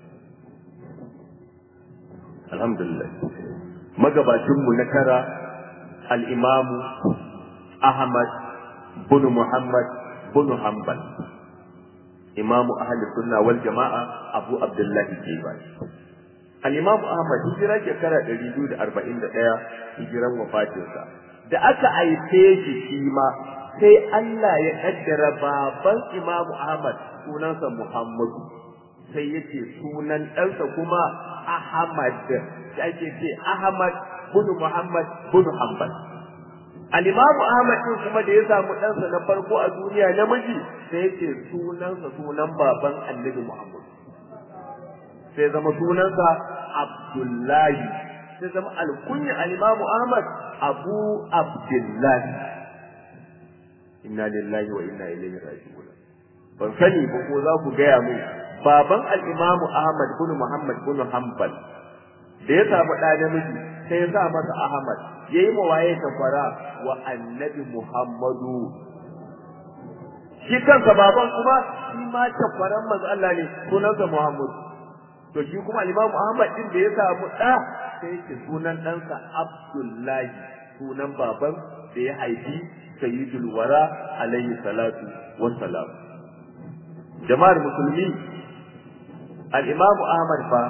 Speaker 1: alhamdulillah magabacin mu na tara al-imam Ahmad bin Muhammad bin Hanbal imam ahli sunna wal jama'a Abu Abdullah Jibal al-imam Ahmad hijira shekara 241 hijiran wafatinsa da aka aife shi shi ma sai Allah ya kaddara baban Imam Ahmad sunansa Muhammadu sai yace sunan ɗansa kuma Ahmad sai ake ce Ahmad bin Muhammad bin Hanbal Al-Imam Ahmad din kuma da ya samu ɗansa na farko a duniya namiji sai yace sunansa sunan baban Annabi Muhammad sai zama sunansa Abdullahi sai zama alkunya Al-Imam Ahmad Abu Abdullahi inna lillahi wa inna ilaihi raji'un ban sani ba ko za ku gaya mu baban al-imamu ahmad bin muhammad bin hanbal da ya samu ɗa namiji sai ya sa masa ahmad yayi ma waye kafara wa annabi muhammadu shi kansa baban kuma shi ma kafaran manzo Allah ne sunansa muhammad to shi kuma al-imamu ahmad din da ya samu ɗa sai ya sunan ɗansa abdullahi sunan baban da ya haifi sayyidul wara alayhi salatu wassalam jama'ar musulmi al-imam ahmad fa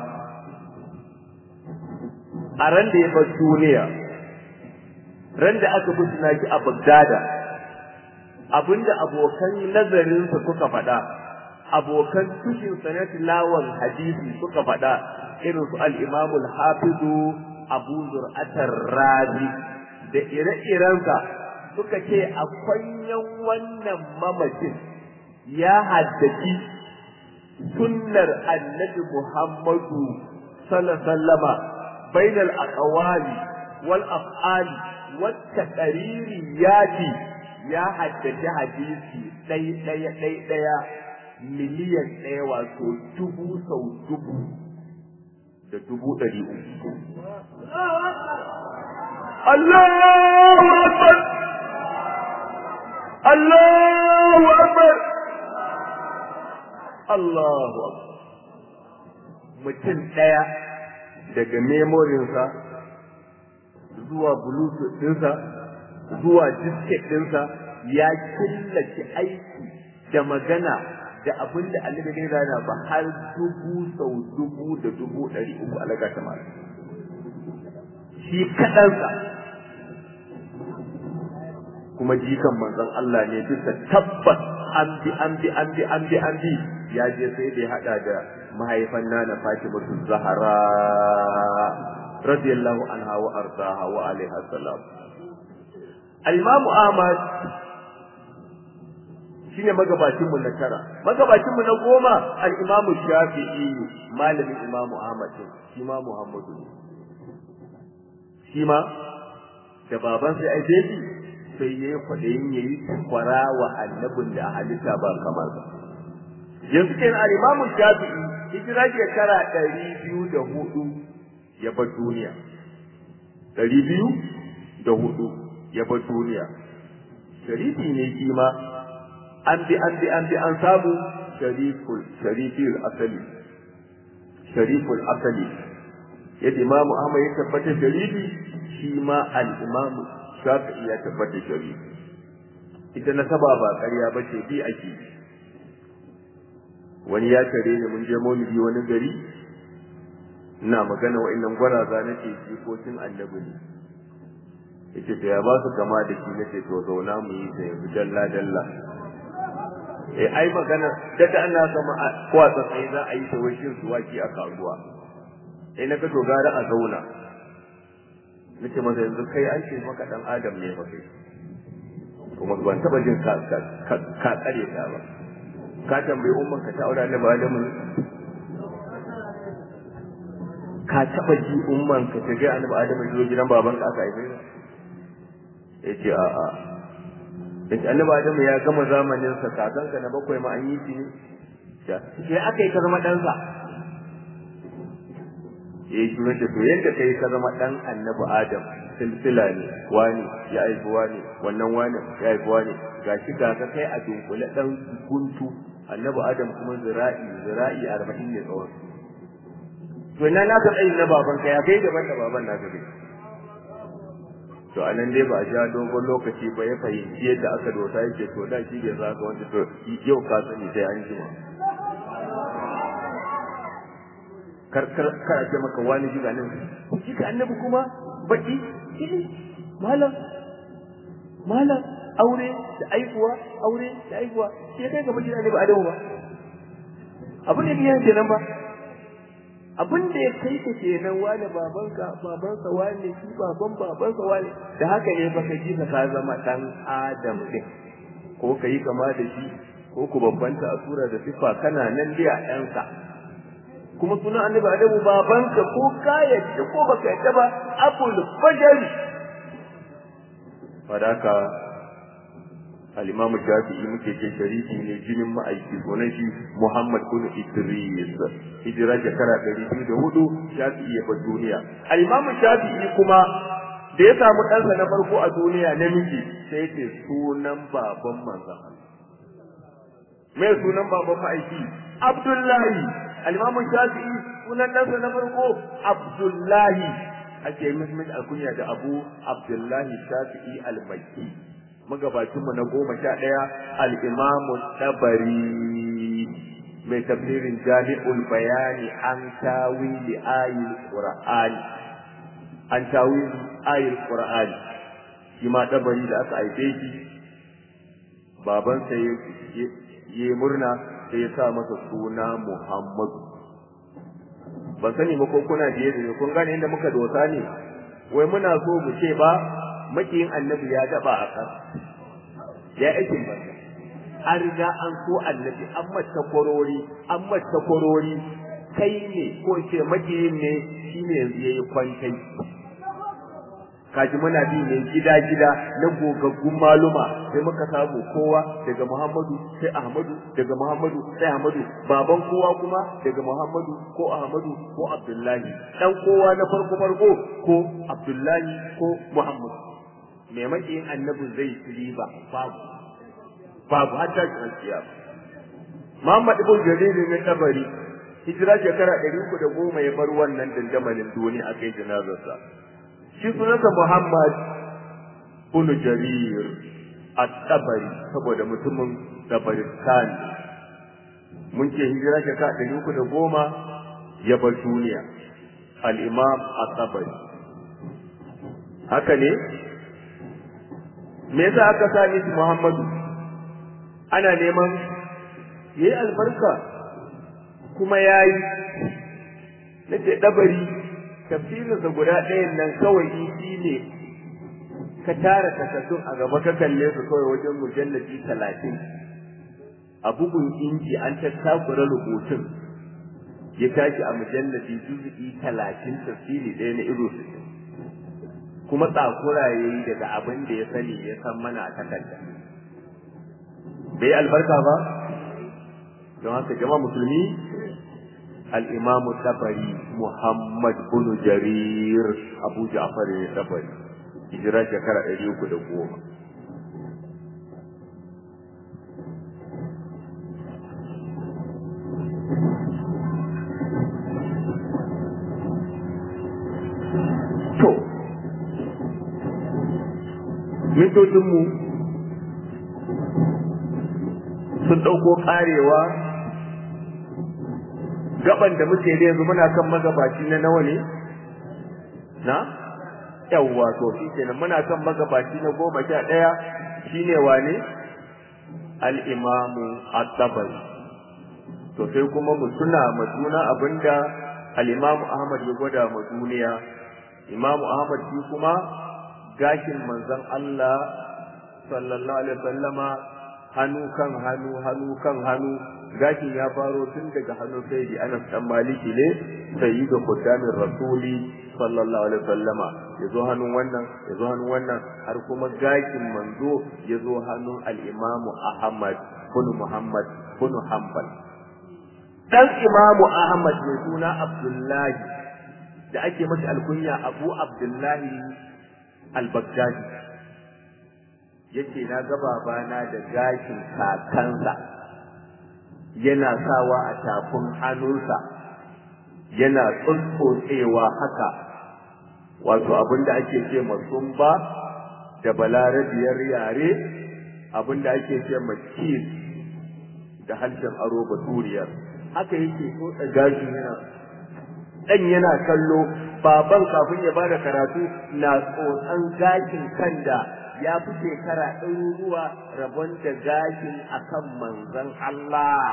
Speaker 1: a ran da ya bar duniya ran da aka busna shi a bagdada abinda abokan nazarinsa suka faɗa abokan tushin na tilawan hadisi suka faɗa irin su al-imam al-hafizu abu zur'atar razi da ire-irensa suka ce a kwanyan wannan mamacin ya haddaci sunnar annabi Muhammadu sallama bainal aqwali wal af'ali wat taqriri yati ya haddaci hadisi ɗai ɗaya ɗai ɗaya miliyan ɗaya wato dubu sau dubu da dubu ɗari uku. Allahu Akbar! Allahu Akbar! Allahu Akbar! Mutum ɗaya daga memorinsa zuwa bluetooth ɗinsa zuwa disket ɗinsa ya killace aiki da magana da abin da Allah ya rana ba har dubu sau dubu da dubu ɗari uku alaga ta mara. Shi kaɗansa kuma jikan manzon Allah ne bisa tabbas an bi an bi an bi an bi an bi ya je sai da ya hada da mahaifan nana Fatimatu Zahra radiyallahu anha wa ardaha wa alaiha salam al-Imam Ahmad shine magabacin mu na tara magabacin mu na goma al-Imam Shafi'i malamin Imam Ahmad shi ma Muhammadu shi ma da baban sai ai dai sai yayi kwadayin yayi kwara wa annabin da halitta ba kamar sa yanzu kenan al-Imam Shafi'i hijira shekara ɗari biyu da hudu ya bar duniya ɗari biyu da hudu ya bar duniya sharifi ne shi ma an bi an bi an bi an samu shariful sharifil asali shariful asali yadda Imam Ahmad ya tabbata sharifi shi ma al-Imam Shafi'i ya tabbata sharifi ita nasaba ba ƙarya ba ce bi ake wani ya tare ni mun je maulidi wani gari ina magana wa'annan gwaraza nake jikokin annabi ne yace to ya ba su kama da shi nace to zauna mu yi ta yanzu dalla dalla eh ai magana daga Allah sama kwatsa sai za a yi ta washin su waki a kasuwa eh na ga to gara a zauna nace masa yanzu kai an ce maka dan adam ne fa kai kuma ban taba jin ka ka ka tsare ta ba ka tambayi umman ka ta aure annabi Adamu ka taba ji umman ka ta ga annabi Adamu zo gidan baban ka aka haife yace a a yace annabi Adamu ya gama zamanin sa kakan ka na bakwai ma an yi shi ne sai aka yi ka zama dan sa eh shi ne to yanda kai ka zama dan annabi Adam silsila ne wani ya haifi wani wannan wani ya haifi wani gashi ga ka kai a dunkule dan guntu annabi adam kuma zira'i zira'i arba'in ne tsawon to ina na ka tsayin na baban ka ya kai daban da baban na gabe to anan dai ba a ja dogon lokaci ba ya fahimci yadda aka dosa yake to da shi bai zaka wanda to yau ka sani sai an jima kar kar kar a ce maka wani jiga nan shi ka annabi kuma baki malam malam aure da aikuwa aure da aikuwa sai kai ga mutane ba adamu ba abin da biyan kenan ba abin da ya kai ka kenan wani babanka babansa wani shi baban babansa wani da haka ne baka ji ka zama dan adam din ko ka yi kama da shi ko ku babbanta a sura da sifa kana nan dai a ɗansa kuma sunan annabi adamu babanka ko ka yadda ko baka yadda ba abul fajari fadaka al-imamu shafi'i muke ce shariki ne jinin ma'aiki sunan shi muhammad bin idris hijira shekara ɗari biyu da hudu shafi'i ya bar duniya al-imamu shafi'i kuma da ya samu ɗansa na farko a duniya namiji sai ce sunan baban manzon me sunan baban ma'aiki abdullahi al-imamu shafi'i sunan ɗansa na farko abdullahi ake musulmin alkunya da abu abdullahi shafi'i al-makki magabacinmu na goma sha ɗaya al'imamu tabari mai tafsirin jami'ul bayani an tawili ayil qur'ani an tawili ayil qur'ani shi ma tabari da aka haife shi babansa ya murna sai ya sa masa suna muhammadu ban sani ba ko kuna biye da kun gane inda muka dosa ne wai muna so mu ce ba makiyin annabi ya daba a kan ya aikin banza an riga an so annabi an mata kwarori an mata kwarori kai ne ko ce makiyin ne shine yanzu yayi kwantai kaji muna bi ne gida gida na gogaggun maluma sai muka samu kowa daga Muhammadu sai Ahmadu daga Muhammadu sai Ahmadu baban kowa kuma daga Muhammadu ko Ahmadu ko Abdullahi dan kowa na farko farko ko Abdullahi ko Muhammadu me makiyin annabi zai tsiri ba babu babu hatta kiyanciya Muhammad ibn Jarir ne tabari hijira shekara 310 ya bar wannan dandamalin duniya akai janazarsa shi sunansa Muhammad bin Jarir at-Tabari saboda mutumin Tabaristan mun ce hijira shekara ɗari uku da goma ya bar duniya al-Imam at-Tabari haka ne me yasa aka sa shi Muhammadu ana neman yayi albarka kuma yayi nace dabari tafsirinsa guda ɗayan nan kawai shi ne ka tara takardun a gaba ka kalle su kawai wajen mujallabi talatin a bugun inji an tattakura rubutun ya tashi a mujallabi juzu'i talatin tafsiri ɗaya na ido su kuma tsakura ya yi daga abin da ya sani ya san mana a takarda bai albarka ba don haka jama'a musulmi الإمام الطبري محمد بن جرير أبو جعفر الطبري هجرة شكرا إليوك دقوما to mintocinmu sun ɗauko ƙarewa gaban da muke da yanzu muna kan magabaci na nawa ne na yawwa to shi kenan muna kan magabaci na goma sha ɗaya shine wane al-imamu at-tabari to sai kuma mu tuna ma juna abinda al-imamu ahmad ya gwada ma duniya imamu ahmad shi kuma gashin manzon Allah sallallahu alaihi wasallama hannu kan hannu hannu kan hannu gashin ya faro tun daga hannun sayyidi Anas dan Maliki ne sayyidu quddamin rasuli sallallahu alaihi wasallama yazo hannun wannan yazo hannun wannan har kuma gashin manzo yazo hannun al-Imam Ahmad bin Muhammad bin Hanbal dan Imam Ahmad mai suna Abdullahi da ake masa alkunya Abu Abdullahi al-Baghdadi yace na ga babana da gashin kakansa yana sawa a tafin hannunsa yana tsuntsotsewa haka wato abin da ake ce masumba da balarabiyar yare abin da ake ce makis da harshen aro baturiyar haka yake tsotsa gashi yana dan yana kallo baban kafin ya bada karatu na tsotsan gashin kan da ya fi shekara ɗaruruwa rabon da gashin akan manzon Allah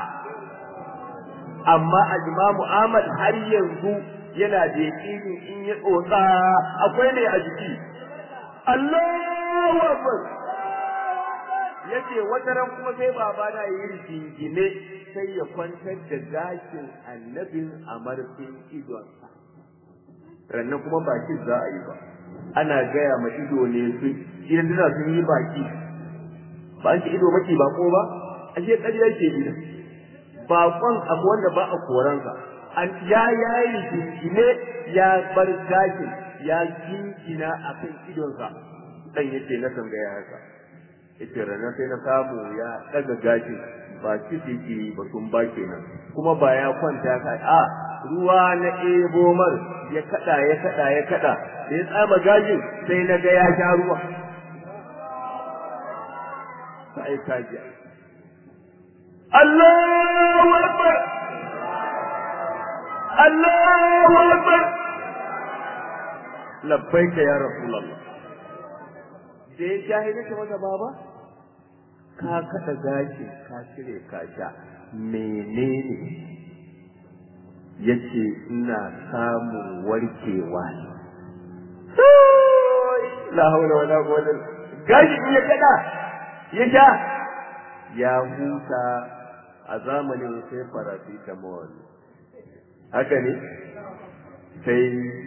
Speaker 1: amma Ajmamu Ahmad har yanzu yana da yaƙini in ya tsotsa akwai ne a jiki Allahu Akbar yace wata ran kuma sai baba na yi rigingine sai ya kwantar da gashin annabin a marfin idonsa rannan kuma baki za a yi ba ana gaya ma ido ne su idan duna sun yi baki ba an ce ido maki bako ba ashe ƙarya ke gidan bakon abu wanda ba a koransa an ya yayi jingine ya bar gashin ya jingina a kan idonsa dan yace na tambaya haka yace ranar sai na samu ya daga gashin ba kifi ke ba sun ba kenan kuma ba ya kwanta ka a ruwa na ebo mar ya kada ya kada ya kada da ya tsama gashin sai na ga ya sha ruwa sai ka ji Allahu Akbar Allahu Akbar labbaika ya Rasulullah da ya jahili ta masa baba ka kada gashi ka cire ka sha menene yace ina samun warkewa la haula wala quwwata gashi in ya kada ya sha ya huta a zamanin sai paracetamol haka ne sai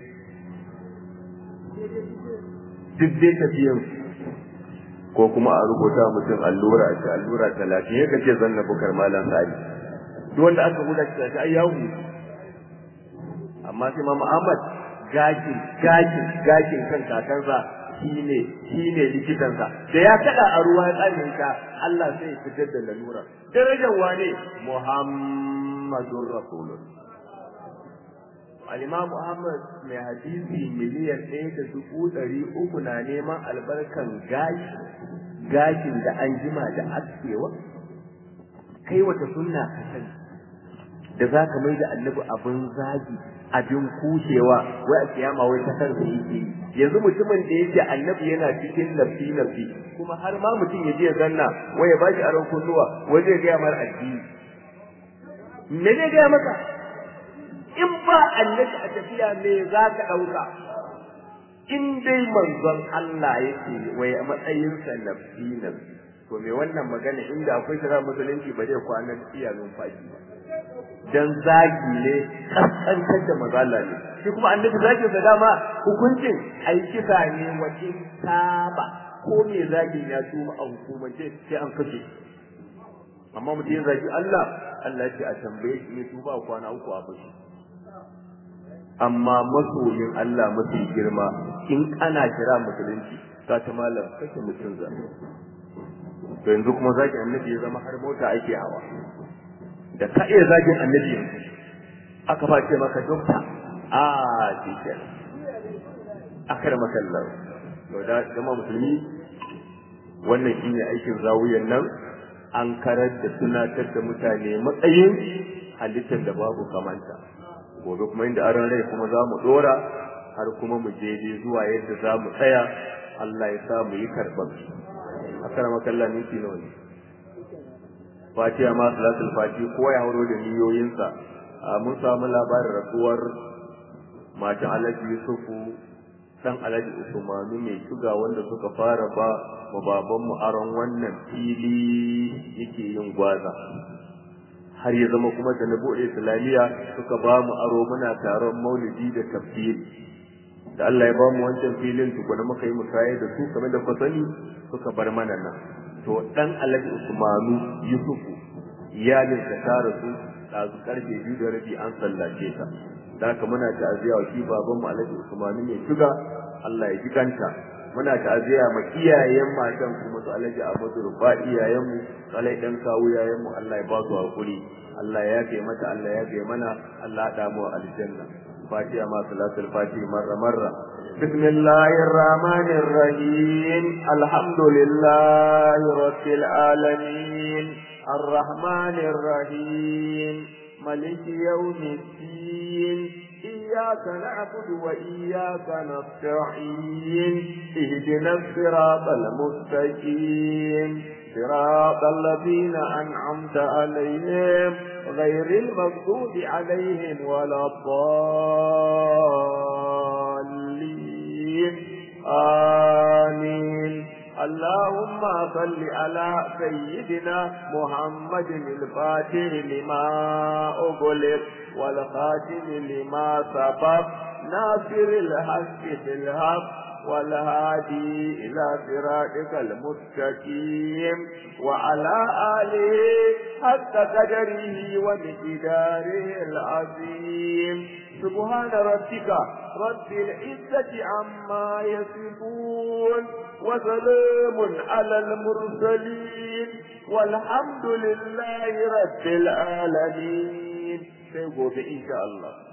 Speaker 1: duk dai tafiyan ko kuma a rubuta mutum allura a ce allura talatin ya kace zanna bukar malam sari duk wanda aka huda shi ta ai yawo amma sai ma Muhammad gashin gashin gashin kan kakansa shine shine likitansa da ya kada a ruwa ya tsane ka Allah sai ya fitar da lalura darajar wane Muhammadur Rasulullah Al-Imam Muhammad mai hadisi miliyan ɗaya da dubu ɗari uku na neman albarkan gashi gashin da an jima da askewa kai wata sunna ka sani da za ka mai da annabi abin zagi abin kushewa wai a kiyama wai ta kansa yake yi yanzu mutumin da yake annabi yana cikin nafsi nafsi kuma har ma mutum ya je ya zanna wai ya bashi aron kunnuwa wai zai gaya mar addini me zai gaya maka in ba annabi a tafiya me za ka ɗauka in dai manzon Allah yake wai a matsayinsa nafsi nafsi to me wannan magana inda akwai shara musulunci ba zai kwana iya numfashi ba dan zagi ne kaskantar da mazala ne shi kuma annabi zagin sa dama hukuncin ai kisa ne wajen taba ko me zagin ya tuma a hukumance sai an kashe amma mutum ya zagi Allah Allah ce a tambaye shi ne tuba kwana uku a bashi amma masoyin Allah mafi girma in ana kira musulunci ka ta malam kake mutum za to yanzu kuma zaki annabi ya zama har mota ake hawa da ka iya zagin annabi yanzu aka face maka dokta a cikin akar makallar to da jama'a musulmi wannan shine aikin zawiyan nan an karar da tunatar da mutane matsayin halittar da babu kamanta gobe kuma inda aron rai kuma za mu dora har kuma mu je zuwa yadda za mu tsaya Allah ya sa mu yi karɓar akar makallar minti nawa ne fatiha ma salatul fati ko ya hauro da niyoyinsa mun samu labarin rasuwar mata alhaji yusufu dan alhaji usmanu mai shuga wanda suka fara ba ma babanmu aron wannan fili yake yin gwaza har ya zama kuma da na bude islamiyya suka ba mu aro muna taron maulidi da tafsiri da Allah ya ba mu wancan filin tukuna muka yi musaye da su kamar da ku sani suka bar mana nan to dan alhaji usmanu yusufu iyalin da ta rasu ɗazu karfe biyu da rabi an sallace ta da haka muna ta'aziyya wa shi baban mu alhaji usmanu mai shuga Allah ya jikanta muna ta'aziyya ma iyayen matan kuma su Alhaji Ahmadu Rufa iyayen mu Alai dan kawu iyayen mu Allah ya ba su hakuri Allah ya yafe mata Allah ya yafe mana Allah ya damu aljanna Fatiha ma salatul Fatiha marra marra بسم الله الرحمن الرحيم الحمد لله رب العالمين الرحمن الرحيم ملك يوم الدين إياك نعبد وإياك نستعين اهدنا الصراط المستقيم صراط الذين أنعمت عليهم غير المغضوب عليهم ولا الضالين آمين اللهم صل على سيدنا محمد الفاتح لما أغلق والخاتم لما سبق ناصر الحق بالحق والهادي إلى صراطك المستقيم وعلى آله حق قدره ومقداره العظيم سبحان ربك رب العزة عما يصفون وسلام على المرسلين والحمد لله رب العالمين سيقول إن شاء الله